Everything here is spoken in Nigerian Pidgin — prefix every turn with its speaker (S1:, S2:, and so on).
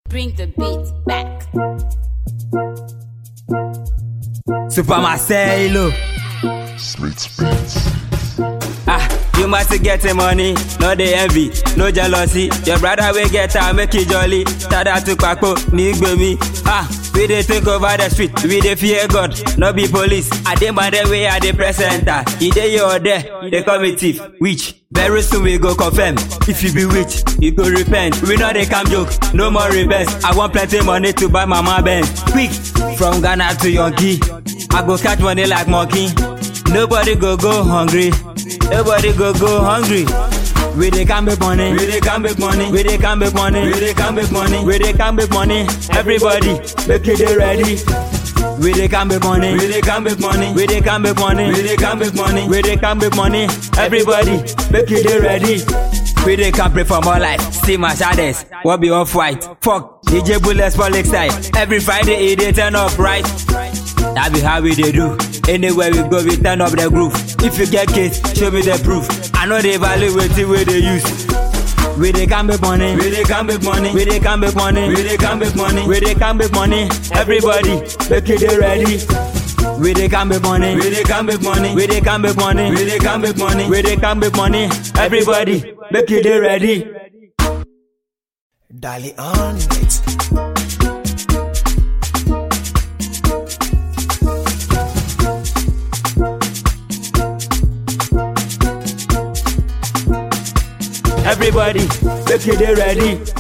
S1: Bring the beat back.
S2: Super Marcelo.
S3: Smith Beats.
S2: Ah, you must get the money, no dey envy, no jealousy. Your brother will get am, make it jolly. Tada to Paco, ní gbemi. Ah, we dey think over the street, we dey fear God, no be police. I dey mind the way I dey press enter. E dey here or there, they call me thief, witch. Very soon we go confirm. If you be witch, you go repent. We know they come joke, no more reverse. I want plenty money to buy mama Benz. Quick, from Ghana to Yankee, I go catch money like monkey. Nobody go go hungry. Nobody go go hungry. We dey can make money. We dey can make money. We dey can make money. We dey can make money. We dey can make money. Everybody, make it dey ready. We dey can make money. We dey can make money. We dey can make money. We dey can make money. We dey can make money. Everybody, make it dey ready. We dey can pray for more life. See my shadows. What be off white? Fuck. DJ Bullets for Lakeside. Every Friday, it dey turn up right. That be how we dey do. Anywhere we go, we turn up the groove. If you get case, show me the proof. I know they value wetin wey dey use. We dey can make money. We dey can make money. We dey can make money. We dey can make money. We dey can make money. Everybody, make it dey ready. We dey can make money. We dey can make money. We dey can make money. We dey can make money. We dey can make money. Everybody, make it dey ready.
S4: Dali on it.
S2: Everybody, make it dey ready.